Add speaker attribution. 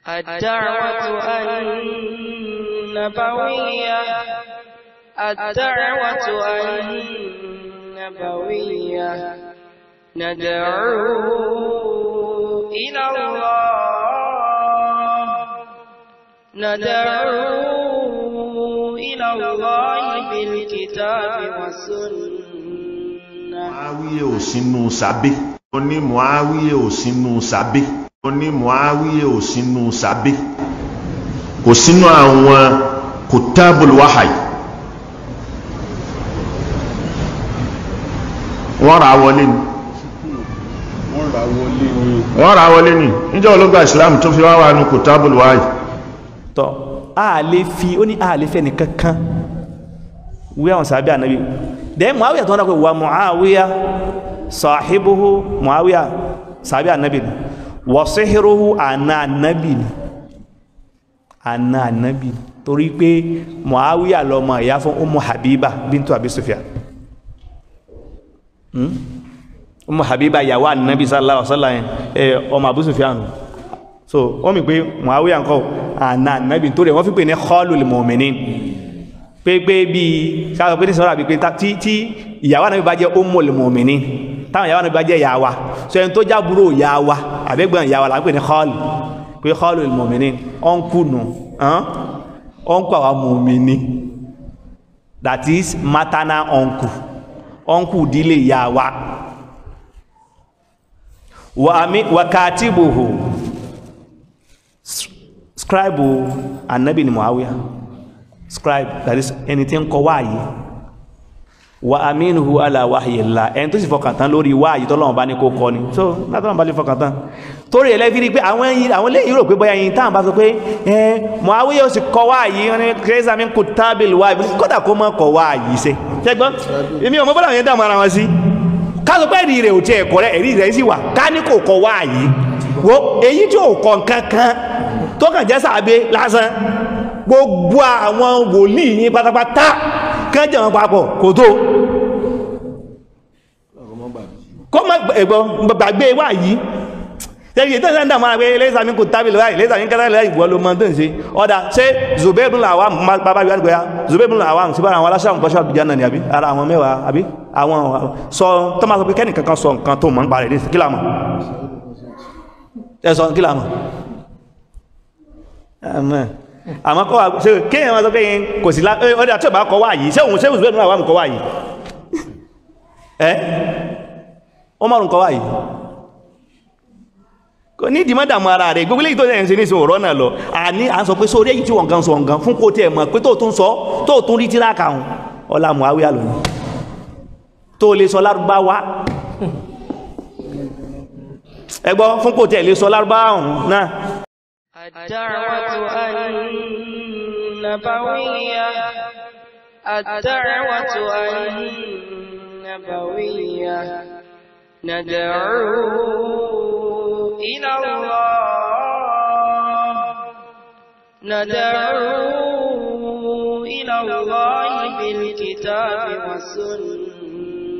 Speaker 1: الدعوة النبوية الدعوة النبوية ندعو إلى الله ندعو إلى الله بالكتاب والسنة
Speaker 2: Muawiye ò sínú sàbí. Ó ní Muawiye ò sínú sàbí. Ó ní Muawiye ò sínú sàbí. Kò sínú àwọn kutabul wahai. Wọ́n ra wọlé ni.
Speaker 3: wọ́n ra wọlé ní
Speaker 2: Wọ́n ra wọlé ni. Níjọ́ ológun Islam tó fi wá wà ní kutabul wahai.
Speaker 4: tọ́ a lè fi ó ní a lè fẹ́ nìkan kan wí àwọn sàbí ànábì dẹ́ muawiya tó wọ́n dákọ̀ wà muawiya sahibuhu muawiya sàbí ànábì ni wà sihiruhu àna ànábì ni àna ànábì ni torí pé muawiya lọ́mọ ìyá fún umu habiba bintu abi sufyan Hmm? umu habiba yàwó ànábì sallallahu alaihi wasallam ẹ ọmọ abu sufyan so wọ́n mi pé muawiya ńkọ́ àna ànábì tó rẹ̀ wọ́n fi pè ní khalul mu'minin pé pé bí sáà pé ní sọ́rọ̀ àbí pé ta- tí tí ìyàwó ànábì bá jẹ́ ummul mu'minin táwọn ìyàwó ànábì bá jẹ́ ìyá wa so ẹni tó jábúrò ìyá wa àbẹ́gbọ̀n ìyá wa là ń pè ní khal pé khalul mu'minin ọ̀nkù nù ọ̀nkù àwa mu'minin that is maternal uncle uncle ìdílé ìyá wa wa ami wa katibuhu scribe anabi ni muawiya scribe that is ẹni tí ń kọ wáyé wa aminuhu ala wahyillah ẹni tó sì fọkàn tán lórí wáyé tọ́lọ́wọ́n bá ní kó kọ ni so látọ́lọ́wọ́n bá lè fọkàn tán torí ẹlẹ́fi rí pé àwọn ẹyin àwọn lẹ́yìn rò pé bóyá ẹyin táwọn bá sọ pé ẹ muawiya ó sì kọ wáyé wọn ni kérésà mi kò tábìlì wáyé kódà kó mọ́ kọ wáyé ṣe ṣẹgbọ́n èmi ò mọ bọ́lá àwọn yẹn dààmú ara wọn sí káàsọ pé ẹ̀rí rẹ̀ ò tiẹ̀ kọ́ rẹ̀ ẹ̀rí rẹ̀ sì wà ká ní kò kọ wáyé wo èyí tí ò kọ nǹkan kan tó kàn jẹ́ sàbẹ lásán gbogbo àwọn wòlíì yín pátápátá kán jẹ́ wọn papọ̀ kò tó kó má ẹ̀gbọ́n gbàgbé wà yìí tẹ́lẹ̀ tó ń sáńdà máa pé lẹ́sà mi kò tábìlì láì lẹ́sà mi kẹ́lẹ́ láì ìwọ ló mọ́ tó ń ṣe ọ̀dà ṣé zubairu làwà bàbá yóò gbé ya zubairu làwà sí bára àwọn aláṣà nǹkan ṣọ́ọ̀bù jẹ́ náà ni àbí ara àwọn mẹ́wàá àbí àwọn sọ tó máa sọ pé kẹ́nìkan kan sọ nǹkan tó mọ̀ ń parẹ́ ní kí làmọ̀ ẹ sọ kí làmọ̀ àmọ́ àmọ́ kọ́ wa ṣe kéèyàn máa sọ pé kò sí lá ọdẹ tí ò bá kọ́ wá yìí ṣé òun ṣé òun àwọn kọ́ wá yìí ẹ́ ó márùn kọ́ wá yìí kò ní ìdìmọ́ dàmú ara rẹ̀ gbogbo léyìí tó ṣe ń ṣe ní ìṣòro ọ̀rọ̀ náà lọ àní à ń sọ pé sórí èyí tí wọ́n gan sọ nǹkan fún kó tiẹ̀ mọ̀ pé tó tún sọ tó tún rí tíra kàún ọlá Muawiya lónìí tó lè sọ lárúbáwá ẹgbọ́ fún kó tiẹ̀ lè sọ lárúbáwá ọ̀hún náà
Speaker 1: الدعوة النبوية الدعوة النبوية ندعو إلى الله ندعو إلى الله بالكتاب والسنة